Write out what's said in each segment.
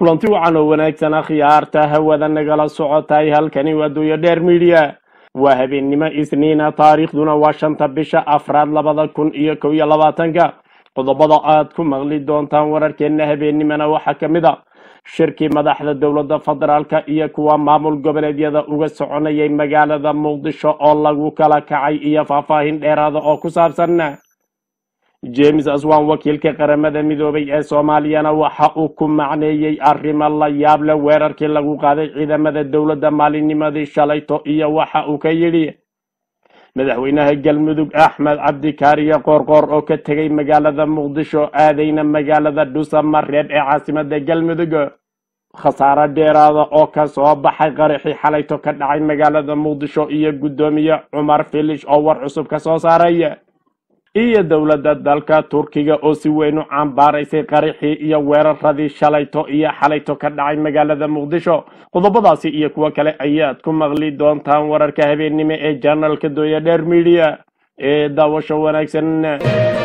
kulanti wacan oo wanaagsan akhyaarta hawada nagala socotay halkani waa duuyo dheer midiya waa habeennimo isniina taariikhduna waa shanta bisha afraad labada kun iyo kow iyo labaatanka qodobada aad ku maqli doontaan wararkeenna habeennimona waxaa ka mid a shirkii madaxda dowladda federaalka iyo kuwa maamul goboleedyada uga soconayay magaalada muqdisho oo lagu kala kacay iyo faahfaahin dheeraada oo ku saabsan james aswan wakiilka qaramada midoobay ee soomaaliyana waxa uu ku macneeyey arrimo la yaab leh weerarkii lagu qaaday ciidamada dowladda maalinnimadii shalayto iyo waxa uu ka yidhi madaxweynaha galmudug axmed cabdikaariye qoorqoor oo ka tegay magaalada muqdisho aadayna magaalada dhuusamareeb ee caasimada galmudug khasaare dheeraada oo ka soo baxay qaraxii xalayto ka dhacay magaalada muqdisho iyo guddoomiye cumar filish oo war cusub ka soo saaray iyo dowladda dalka turkiga oo si weyn u cambaaraysay qaraxii iyo weeraradii shalayto iyo xalayto ka dhacay magaalada muqdisho qodobadaasi iyo kuwo kale ayaad ku maqli doontaan wararka habeennimo ee janalka dooya dheer midiya ee daawasho wanaagsan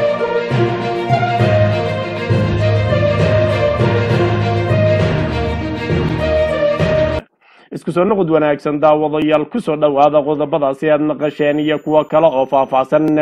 isku soo noqod wanaagsan daawadayaal kusoo dhowaada qodobadaasi aad maqasheen iyo kuwo kale oo faahfaahsan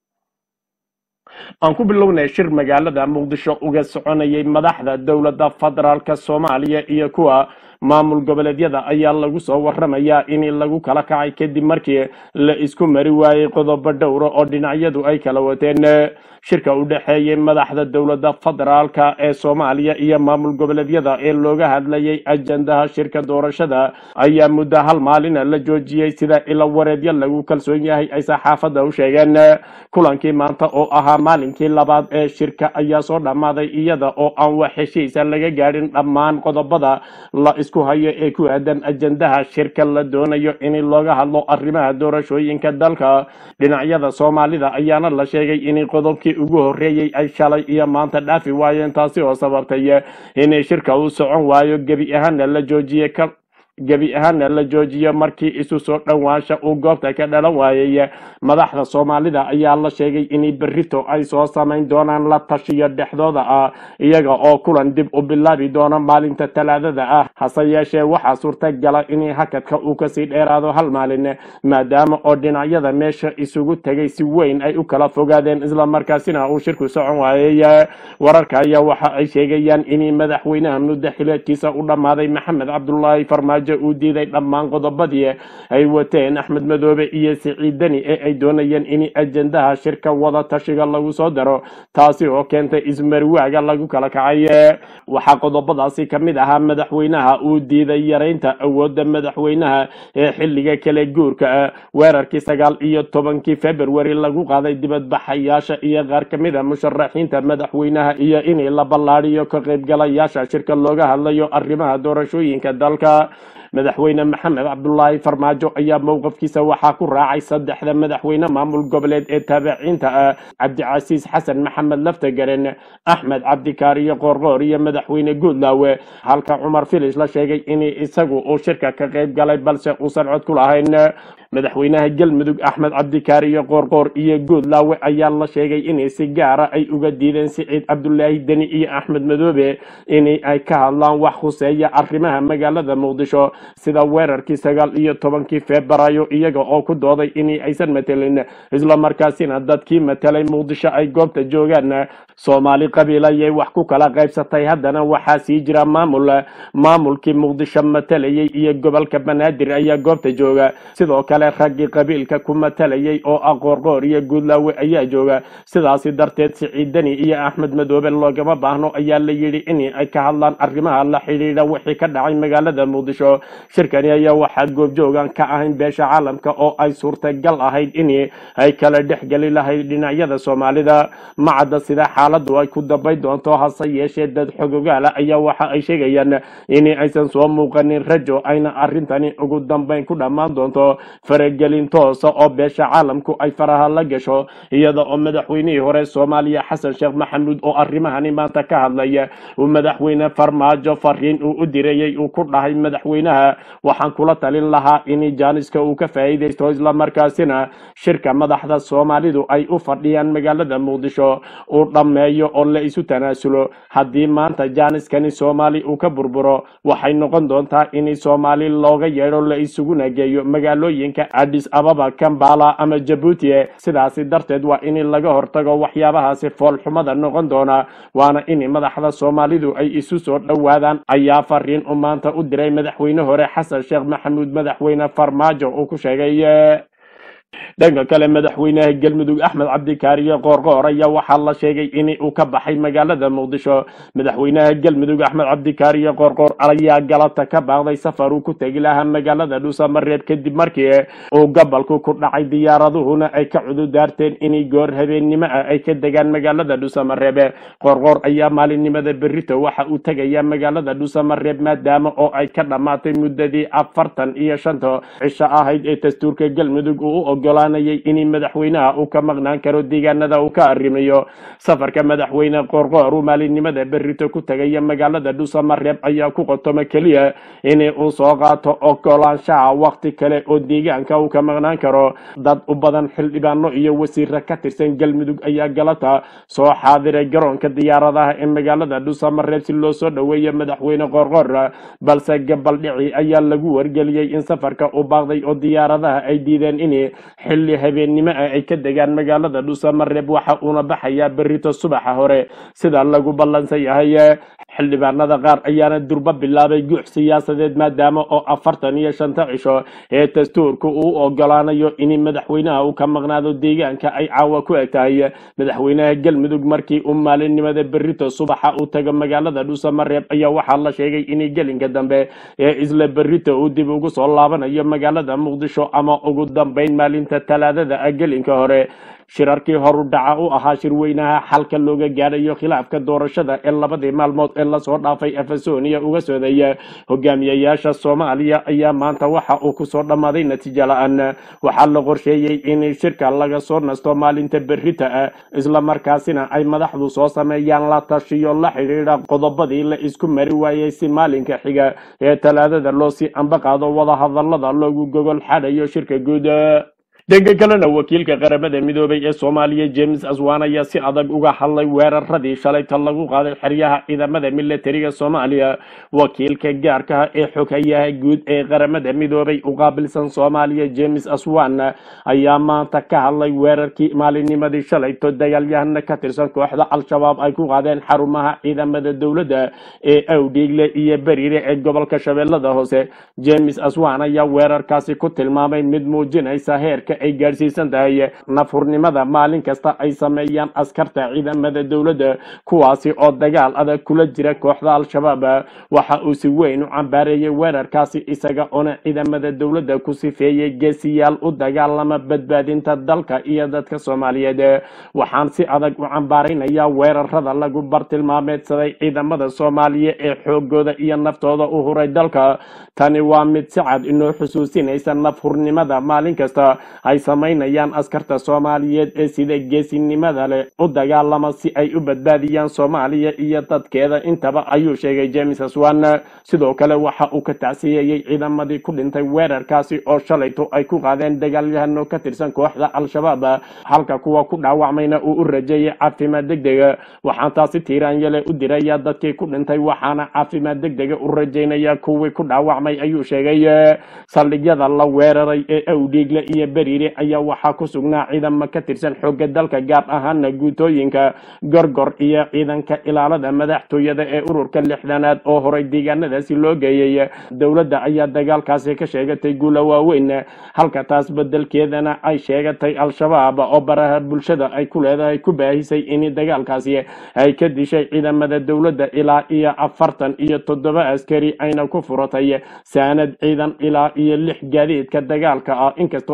aan ku bilownay shir magaalada muqdisho uga soconayay madaxda dowladda federaalka soomaaliya iyo kuwa maamul goboleedyada ayaa lagu soo waramayaa in lagu kala kacay kadib markii la isku mari waayey qodobo dhowra oo dhinacyadu ay kala wateen shirka u dhexeeyay madaxda dowladda federaalka ee soomaaliya iyo maamul goboleedyada ee looga hadlayay ajandaha shirka doorashada ayaa muddo hal maalina la joojiyey sida ilo wareedyo lagu kalsoon yahay ay saxaafadda u sheegeen kulankii maanta oo ahaa maalinkii labaad ee shirka ayaa soo dhammaaday iyada oo aan wax heshiisa laga gaadhin dhammaan qodobada la isku hayo ee ku aadan ajandaha shirka la doonayo in looga hadlo arrimaha doorashooyinka dalka dhinacyada soomaalida ayaana la sheegay in qodobkii ugu horreeyey ay shalay iyo maanta dhaafi waayeen taasi oo sababtay in shirka uu socon waayo gebi ahaana la joojiyey gebi ahaana la joojiyo markii isu soo dhowaansha uu goobta ka dhalan waayey madaxda soomaalida ayaa la sheegay in berrito ay soo samayn doonaan la tashiyo dhexdooda ah iyaga oo kulan dib u bilaabi doona maalinta talaadada ah hase yeeshee waxaa suurtagala in hakadka uu kasii dheeraado hal maalin maadaama oo dhinacyada meesha isugu tegay si weyn ay u kala fogaadeen islamarkaasina uu shirku socon waayey wararka ayaa waxa ay sheegayaan in madaxweynaha muddo xileedkiisa u dhammaaday maxamed cabdulaahi farmaajo uu diiday dhammaan qodobadii ay wateen axmed madoobe iyo siciid deni ee ay doonayeen in ajandaha shirka wada tashiga lagu soo daro taasi oo keentay ismarwaaga lagu kala kacay waxaa qodobadaasi ka mid ahaa madaxweynaha uu diiday yaraynta awoodda madaxweynaha ee xilliga kale guurka weerarkii sagaal iyo tobankii februari lagu qaaday dibadbaxayaasha iyo qaar ka mid a musharaxiinta madaxweynaha iyo in la ballaadhiyo ka qaybgalayaasha shirka looga hadlayo arrimaha doorashooyinka dalka madaxweyne maxamed cabdulaahi farmaajo ayaa mowqafkiisa waxaa ku raacay saddexda madaxweyne maamul goboleed ee taabiciinta ah cabdicasiis xasan maxamed laftagaren axmed cabdikaariyo qoorqoor iyo madaxweyne guudlaawe halka cumar filis la sheegay in isagu uu shirka ka qayb galay balse uusan cod ku lahayn madaxweynaha galmudug axmed cabdikaariyo qoorqoor iyo guudlaawe ayaa la sheegay in si gaara ay uga diideen siciid cabdulaahi deni iyo axmed madoobe in ay ka hadlaan wax khuseeya arrimaha magaalada muqdisho sida weerarkii sagaal iyo tobankii febraayo iyaga oo ku dooday in aysan matelin islamarkaasina dadkii matelay muqdisho ay goobta joogaan soomaali qabiil ayay wax ku kala qaybsatay haddana waxaa sii jira maamul maamulkii muqdisho matalayay iyo gobolka banaadir ayaa goobta jooga sidoo kale raggii qabiilka ku matalayay oo ah qoorqoor iyo guudlaawe ayaa jooga sidaasi darteed siciid deni iyo axmed madoobe loogama baahno ayaa la yidhi in ay ka hadlaan arrimaha la xidhiidha wixii ka dhacay magaalada muqdisho shirkani ayaa waxaa goobjoogan ka ahayn beesha caalamka oo ay suurtagal ahayd in ay kala dhexgeli lahayd dhinacyada soomaalida macadda sida xaaladu ay ku dambay doonto hase yeeshee dad xogogaala ayaa waxa ay sheegayaan in aysan soo muuqanin rajo ayna arrintani ugu dambayn ku dhammaan doonto faragelin toosa oo beesha caalamku ay faraha la gasho iyada oo madaxweynihii hore soomaaliya xasan sheekh maxamuud oo arrimahani maanta ka hadlaya uu madaxweyne farmaajo fariin uu u dirayey uu ku dhahay madaxweynaha waxaan kula talin lahaa in jaaniska uu ka faa'iidaysto islamarkaasina shirka madaxda soomaalidu ay u fadhiyaan magaalada muqdisho uu dhammeeyo oo la isu tanaasulo haddii maanta jaaniskani soomaali uu ka burburo waxay noqon doontaa in soomaali looga yeedho la isuguna geeyo magaalooyinka adis ababa kambala ama jabuuti sidaasi darteed waa in laga hortago waxyaabahaasi foolxumada noqon doona waana in madaxda soomaalidu ay isu soo dhowaadaan ayaa fariin u maanta u diray madaxweyne hore xasan sheekh maxamuud madaxweyne farmaajo uu ku sheegay dhanka kale madaxweynaha galmudug axmed cabdikaariye qoorqoor ayaa waxaa la sheegay in uu ka baxay magaalada muqdisho madaxweynaha galmudug axmed cabdikaariye qoorqoor ayaa galata ka baaqday safar uu ku tegi lahaa magaalada dhuusamareeb kadib markii uu gobolku ku dhacay diyaaraduhuna ay ka cududaarteen in goor habeennimo ah ay ka degaan magaalada dhuusamareeb qoorqoor ayaa maalinimada berito waxa uu tegayaa magaalada dhuusamareeb maadaama oo ay ka dhammaatay muddadii afartan iyo shanta cisho ahayd ee dastuurka galmudug uu u ogolaanayay in madaxweynaha uu ka maqnaan karo deegaanada uu ka arrimayo safarka madaxweyne qoorqoor uu maalinimada berito ku tegaya magaalada dhuusamareeb ayaa ku qotoma keliya in uu soo qaato ogolaanshaha waqti kale oo deegaanka uu ka maqnaan karo dad u badan xildhibaano iyo wasiira ka tirsan galmudug ayaa galata soo xaadiray garoonka diyaaradaha ee magaalada dhuusamareeb si loo soo dhoweeyo madaxweyne qoorqoor balse gabaldhici ayaa lagu wargeliyey in safarka uu baaqday oo diyaaradaha ay diideen in xilli habeennimo ah ay ka degaan magaalada dhuusamareeb waxa uuna baxayaa berito subaxa hore sida lagu ballansan yahay xildhibaanada qaar ayaana durba bilaabay guux siyaasadeed maadaama oo afartan iyo shanta cisho ee dastuurka uu ogolaanayo in madaxweynaha uu ka maqnaado deegaanka ay caawa ku eg tahay madaxweynaha galmudug markii uu maalinimada berito subaxa uu tago magaalada dhuusamareeb ayaa waxaa la sheegay in gelinka dambe ee isla berito uu dib ugu soo laabanayo magaalada muqdisho ama ugu dambeyn maalinta talaadada ah gelinka hore shirarkii horu dhaca u ahaa shirweynaha xalka looga gaadhayo khilaafka doorashada ee labadii maalmood ee lasoo dhaafay efesonia uga soodeeya hogaamiyayaasha soomaaliya ayaa maanta waxa uu kusoo dhammaaday natiijo la-aan waxaa la qorsheeyey in shirka laga soo nasto maalinta berita ah islamarkaasina ay madaxdu soo sameeyaan la tashiyo la xidhiidha qodobadii la isku mari waayey si maalinka xiga ee talaadada loo sii ambaqaado wadahadalada loogu gogol xadhayo shirka guud dhanka kalena wakiilka qaramada midoobay ee soomaaliya james aswan ayaa si adag uga hadlay weeraradii shalayta lagu qaaday xeryaha ciidamada militariga soomaaliya wakiilka gaarkaha ee xoghayaha guud ee qaramada midoobay u qaabilsan soomaaliya james aswan ayaa maanta ka hadlay weerarkii maalinnimadii shalayto dagaalyahana ka tirsan kooxda al-shabaab ay ku qaadeen xarumaha ciidamada dowladda ee awdhiigle iyo beriire ee gobolka shabeellada hoose james aswan ayaa weerarkaasi ku tilmaamay mid muujinaysa heerka ay gaadhsiisan tahay nafhurnimada maalin kasta ay sameeyaan askarta ciidamada dowladda kuwaasi oo dagaal adag kula jira kooxda al-shabaab waxa uu si weyn u cambaareeyey weerarkaasi isaga oona ciidamada dowladda ku sifeeyey geesiyaal u dagaalama badbaadinta dalka iyo dadka soomaaliyeed waxaan si adag u cambaaraynayaa weerarada lagu bartilmaameedsaday ciidamada soomaaliya ee xoogooda iyo naftooda u huray dalka tani waa mid si cad inoo xusuusinaysa nafhurnimada maalin kasta ay samaynayaan askarta soomaaliyeed ee sida geesinimada leh u dagaalama si ay u badbaadiyaan soomaaliya iyo dadkeeda intaba ayuu sheegay james aswan sidoo kale waxa uu ka tacsiyeeyey ciidamadii ku dhintay weerarkaasi oo shalayto ay ku qaadeen dagaalyahano ka tirsan kooxda al-shabaab halka kuwa ku dhaawacmayna uu u rajeeyey caafimaad degdega waxaan taasi tiiraanyale u diraya dadkii ku dhintay waxaana caafimaad degdega u rajaynaya kuwii ku dhaawacmay ayuu sheegay saldhigyada la weeraray ee awdhiigle iyo beriire ayaa waxaa ku sugnaa ciidamo ka tirsan xoogga dalka gaar ahaana guutooyinka gorgor iyo ciidanka ilaalada madaxtooyada ee ururka lixdanaad oo horay deegaanadaasi loo geeyey dowladda ayaa dagaalkaasi ka sheegatay guula waaweyn halka taas bedelkeedana ay sheegatay al-shabaab oo baraha bulshada ay ku leedahay ku baahisay in dagaalkaasi ay ka dishay ciidamada dowladda ilaa iyo afartan iyo toddoba askari ayna ku furatay saanad ciidan ilaa iyo lix gaadiidka dagaalka ah inkasta oo dowladda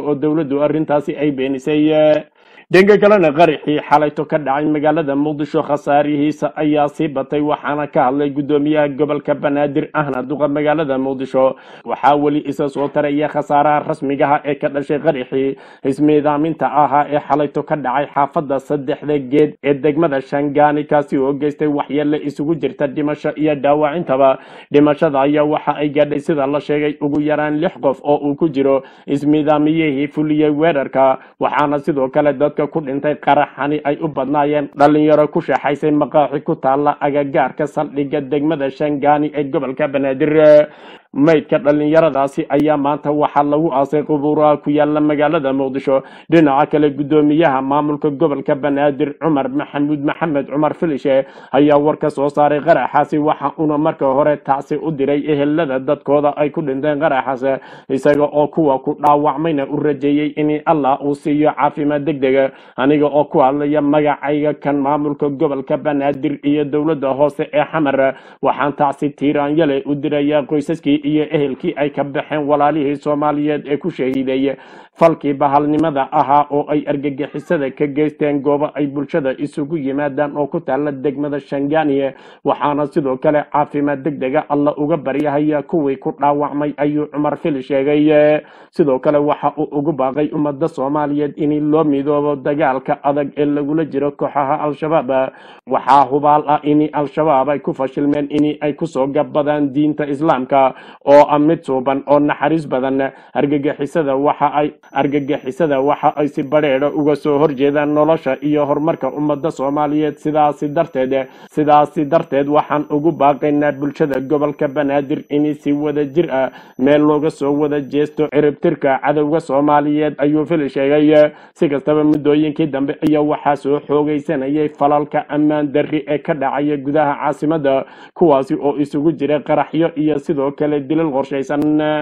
dowladdu arrintaasi ay beenisay dhanka kalena qaraxii xalayto ka dhacay magaalada muqdisho khasaarihiisa ayaa sii batay waxaana ka hadlay guddoomiyaha gobolka banaadir ahna duqa magaalada muqdisho waxaa weli isa soo taraya khasaaraha rasmigaha ee ka dhashay qaraxii ismiidaaminta ahaa ee xalayto ka dhacay xaafadda saddexda geed ee degmada shangaani kaasi oo geystay waxyeelle isugu jirta dhimasho iyo dhaawacintaba dhimashada ayaa waxa ay gaadhay sida la sheegay ugu yaraan lix qof oo uu ku jiro ismiidaamiyihii fuliyey weerarka waxaana sidoo kale dadka ku dhintay qaraxani ay u badnaayeen dhalinyaro ku sheexaysay maqaaxi ku taalla agagaarka saldhigga degmada shangaani ee gobolka banaadir maydka dhallinyaradaasi ayaa maanta waxaa lagu aasay qubuuraha ku yaala magaalada muqdisho dhinaca kale guddoomiyaha maamulka gobolka banaadir cumar maxamuud maxamed cumar filishe ayaa war ka soo saaray qaraxaasi waxa uuna marka hore tacsi u diray ehelada dadkooda ay ku dhinteen qaraxaas isaga oo kuwa ku dhaawacmayna u rajeeyey in allah uu siiyo caafimaad degdega aniga oo ku hadlaya magacayga kan maamulka gobolka banaadir iyo dowladda hoose ee xamar waxaan tacsi tiiraanyale u dirayaa qoysaskii iyo ehelkii ay ka baxeen walaalihii soomaaliyeed ee ku shahiiday falkii bahalnimada ahaa oo ay argagixisada ka geysteen goobo ay bulshada isugu yimaadaan oo ku taalla degmada shangaaniye waxaana sidoo kale caafimaad degdega alla uga baryahaya kuwii ku dhaawacmay ayuu cumar fili sheegay sidoo kale waxa uu ugu baaqay ummadda soomaaliyeed in loo midoobo dagaalka adag ee lagula jiro kooxaha al-shabaab waxaa hubaal ah in al-shabaab ay ku fashilmeen in ay kusoo gabadaan diinta islaamka oo ah mid suuban oo naxariis badan argagixisada waxa ay argagixisada waxa ay si badheedha uga soo horjeedaan nolosha iyo horumarka ummadda soomaaliyeed sidaasi darteed sidaasi darteed waxaan ugu baaqaynaa bulshada gobolka banaadir in si wada jir ah meel looga soo wada jeesto ciribtirka cadowga soomaaliyeed ayuu fili sheegay si kastaba muddooyinkii dambe ayaa waxaa soo xoogaysanayay falalka ammaan darri ee ka dhacaya gudaha caasimada kuwaasi oo isugu jira qaraxyo iyo sidoo kale dilal qorshaysan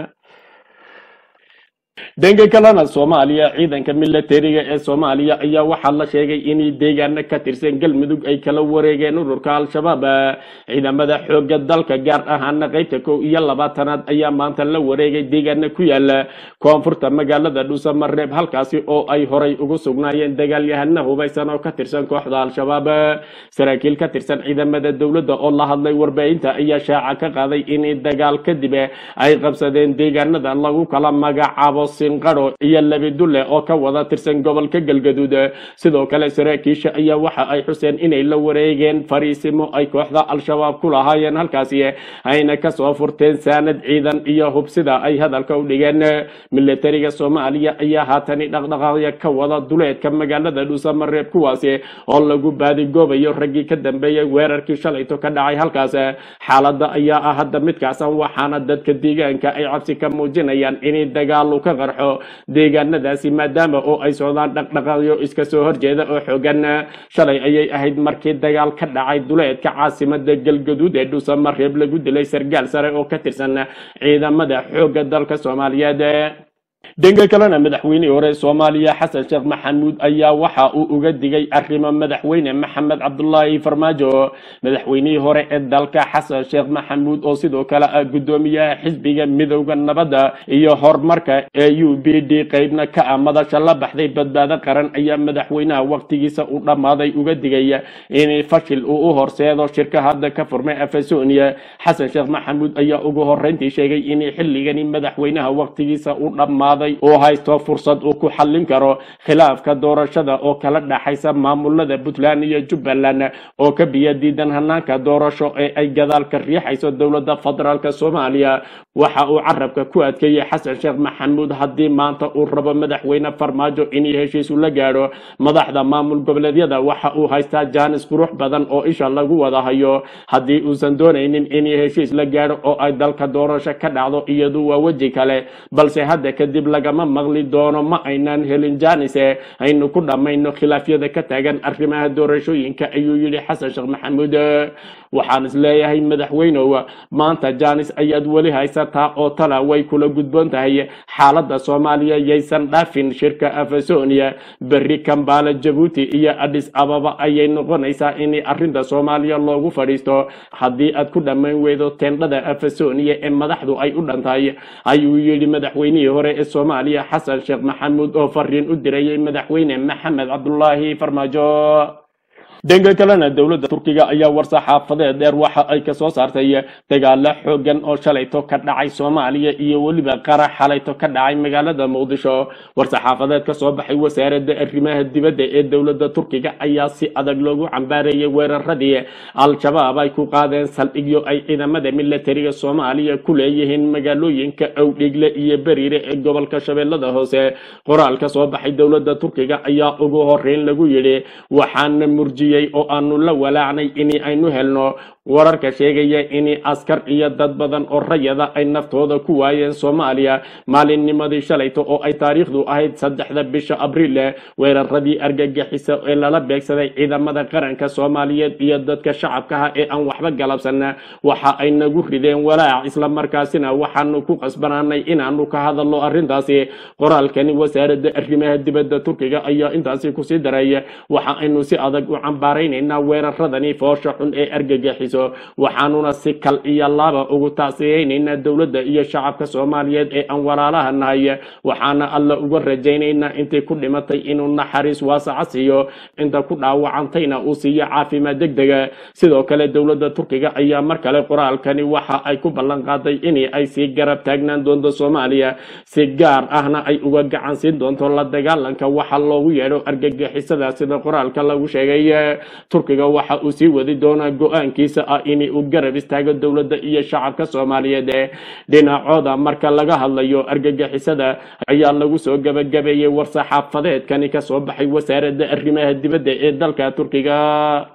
dhanka kalena soomaaliya ciidanka milatariga ee soomaaliya ayaa waxaa la sheegay inay deegaano ka tirsan galmudug ay kala wareegeen ururka al-shabaab ciidamada xooga dalka gaar ahaana qaybta kow iyo labaatanaad ayaa maanta la wareegay deegaano ku yaala koonfurta magaalada dhuusamareeb halkaasi oo ay horay ugu sugnaayeen dagaalyahana hubaysan oo ka tirsan kooxda al-shabaab saraakiil ka tirsan ciidamada dowladda oo la hadlay warbaahinta ayaa shaaca ka qaaday in dagaal kadib ay qabsadeen deegaanada lagu kala magacaabo sinqaro iyo labidulle oo ka wada tirsan gobolka galgaduud sidoo kale saraakiisha ayaa waxa ay xuseen inay la wareegeen fariisimo ay kooxda al-shabaab ku lahaayeen halkaasi ayna kasoo furteen saanad ciidan iyo hubsida ay hadalka u dhigeen milatariga soomaaliya ayaa haatani dhaqdhaqaaqya ka wada duleedka magaalada dhuusamareeb kuwaasi oo lagu baadigoobayo raggii ka dambeeyay weerarkii shalayto ka dhacay halkaas xaaladda ayaa ah hadda midkaasan waxaana dadka deegaanka ay cabsi ka muujinayaan in dagaalu ka qarxo deegaanadaasi maadaama oo ay socdaan dhaqdhaqaaqyo iska soo horjeeda oo xoogan shalay ayay ahayd markii dagaal ka dhacay duleedka caasimada galgaduud ee dhuusamareeb lagu dilay sargaal sare oo ka tirsan ciidamada xoogga dalka soomaaliyeed dhanka kalena madaxweynihii hore soomaaliya xasan sheekh maxamuud ayaa waxa uu uga digay arrimo madaxweyne maxamed cabdulaahi farmaajo madaxweynihii hore ee dalka xasan sheekh maxamuud oo sidoo kale ah guddoomiyaha xisbiga midowda nabadda iyo horumarka ee u b d qeybna ka ah madasha la baxday badbaado qaran ayaa madaxweynaha waqtigiisa u dhammaaday uga digay in fashil uu u horseedo shirka hadda ka furmay afasonia xasan sheekh maxamuud ayaa ugu horeyntii sheegay in xilligani madaxweynaha waqtigiisa u dhammaaday uu haysto fursad uu ku xallin karo khilaafka doorashada oo kala dhaxaysa maamulada puntland iyo jubbaland oo ka biya diidan hanaanka doorasho ee ay gadaal ka riixayso dowladda federaalk soomaaliya waxa uu carabka ku adkeeyey xasan sheekh maxamuud haddii maanta uu rabo madaxweyne farmaajo in heshiisu la gaadho madaxda maamul goboleedyada waxa uu haystaa jaanis qurux badan oo isha lagu wada hayo haddii uusan doonaynin in heshiis la gaadho oo ay dalka doorasho ka dhacdo iyadu waa weji kale balse hadda kadib lagama maqli doono ma aynaan helin jaanise aynu ku dhammayno khilaafyada ka taagan arrimaha doorashooyinka ayuu yidhi xasan sheekh maxamuud waxaan isleeyahay madaxweynow maanta jaanis ayaad weli haysataa oo tala way kula gudboon tahay xaaladda soomaaliya yaysan dhaafin shirka afasonia berri kambaala jabuuti iyo adhis ababa ayay noqonaysaa in arrinta soomaaliya loogu fadhiisto haddii aad ku dhammayn weydo teendhada afasonia ee madaxdu ay u dhantahay ayuu yidhi madaxweynihii hore ee soomaaliya xasan sheekh maxamuud oo fariin u dirayay madaxweyne maxamed cabdulaahi farmaajo dhanka kalena dowladda turkiga ayaa war-saxaafadeed dheer waxa ay kasoo saartay dagaalo xoogan oo shalayto ka dhacay soomaaliya iyo weliba qarax xalayto ka dhacay magaalada muqdisho war-saxaafadeed kasoo baxay wasaaradda arrimaha dibadda ee dowladda turkiga ayaa si adag loogu cambaareeyay weeraradii al-shabaab ay ku qaadeen saldhigyo ay ciidamada milatariga soomaaliya ku leeyihiin magaalooyinka owdhigle iyo beriire ee gobolka shabeellada hoose qoraal ka soo baxay dowladda turkiga ayaa ugu horeyn lagu yidhi waxaana murjiyey oo aanu la walaacnay in aynu helno wararka sheegaya in askar iyo dad badan oo rayada ay naftooda ku waayeen soomaaliya maalinnimadii shalayto oo ay taariikhdu ahayd saddexda bisha abriil weeraradii argagixisa ee lala beegsaday ciidamada qaranka soomaaliyeed iyo dadka shacabkaha ee aan waxba galabsan waxa ay nagu rideen walaac islamarkaasina waxaanu ku qasbanaanay inaanu ka hadalno arrintaasi qoraalkani wasaaradda arrimaha dibadda turkiga ayaa intaasi kusii daray waxa aynu si adag u cambaaraynaynaa weeraradani foosha xun ee argagixiso waxaanuna si kal iyo laaba ugu taasiyeynaynaa dowladda iyo shacabka soomaaliyeed ee aan walaalaha nahay waxaana alla uga rajaynaynaa intii ku dhimatay inuu naxariis waasaca siiyo inta ku dhaawacantayna uu siiyo caafimaad degdega sidoo kale dowladda turkiga ayaa mar kale qoraalkani waxa ay ku ballan qaaday in ay sii garab taagnaan doonto soomaaliya si gaar ahna ay uga gacan siin doonto la dagaalanka waxa loogu yeedho argagixisada sida qoraalka lagu sheegay turkiga waxa uu sii wadi doonaa go-aankiisa ah in uu garab istaago dowladda iyo shacabka soomaaliyeed ee dhinacooda marka laga hadlayo argagixisada ayaa lagu soo gabagabeeyey war-saxaafadeedkani kasoo baxay wasaaradda arrimaha dibadda ee dalka turkiga